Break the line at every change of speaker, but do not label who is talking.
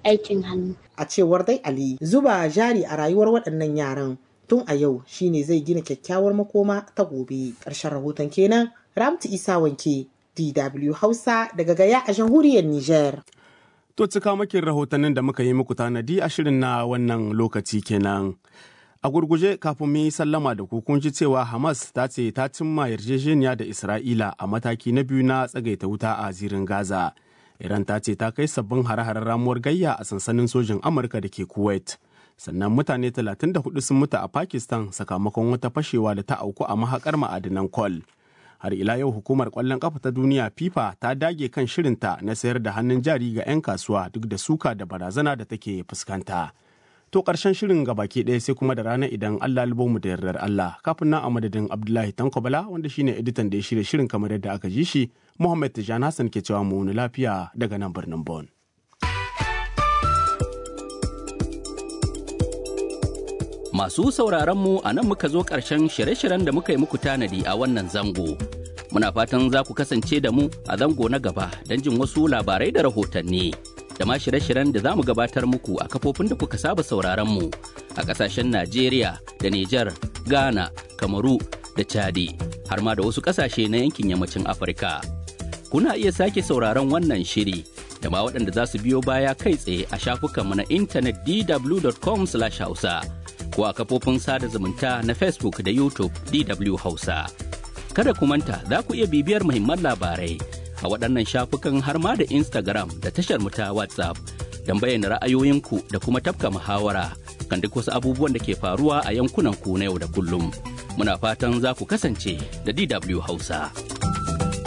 aikin hannu.
A cewar dai Ali, zuba jari a rayuwar waɗannan yaran tun a yau shine zai gina kyakkyawar makoma ta gobe. Ƙarshen rahoton kenan Ramtu Isa Wanke, DW Hausa daga Gaya a jamhuriyar Nijar.
To cika makin rahotannin da muka yi muku tanadi a shirin na wannan lokaci kenan. A gurguje kafin mu yi sallama da ku kun ji cewa Hamas ta ce ta cimma yarjejeniya da Isra'ila a mataki na biyu na tsagaita wuta a zirin Gaza. Iran ta ce ta kai sabbin hare-haren ramuwar gayya a sansanin sojin Amurka da ke Kuwait. Sannan mutane 34 sun mutu a Pakistan sakamakon wata fashewa da ta auku a mahakar ma'adinan kwal. Har ila yau hukumar kwallon kafa ta duniya FIFA ta dage kan shirinta na sayar da hannun jari ga 'yan kasuwa duk da suka da barazana da take fuskanta. To ƙarshen shirin ga baki ɗaya sai kuma da rana idan Allah mu da yardar Allah kafin nan a madadin Abdullahi Tankobala wanda shine editan da ya shirya shirin kamar yadda aka ji shi Muhammad Tijan Hassan ke cewa mu lafiya daga nan birnin Bon.
Masu sauraron mu a nan muka zo ƙarshen shirye-shiryen da muka yi muku tanadi a wannan zango. Muna fatan za ku kasance da mu a zango na gaba don jin wasu labarai da rahotanni. da ma shirye-shiryen da za mu gabatar muku a kafofin da kuka saba sauraron mu a ƙasashen Najeriya da Nijar, Ghana, Kamaru da Chadi har ma da wasu ƙasashe na yankin yammacin Afirka. Kuna iya sake sauraron wannan shiri da ma waɗanda za su biyo baya kai tsaye a shafukanmu na intanet dw.com/hausa ko a kafofin sada zumunta na Facebook da YouTube DW Hausa. Kada ku manta za ku iya bibiyar muhimman labarai a waɗannan shafukan har ma da Instagram da tashar mu ta WhatsApp don bayyana ra'ayoyinku da kuma tafka muhawara kan duk wasu abubuwan da ke faruwa a yankunan ku na yau da kullum. Muna fatan za ku kasance da DW Hausa.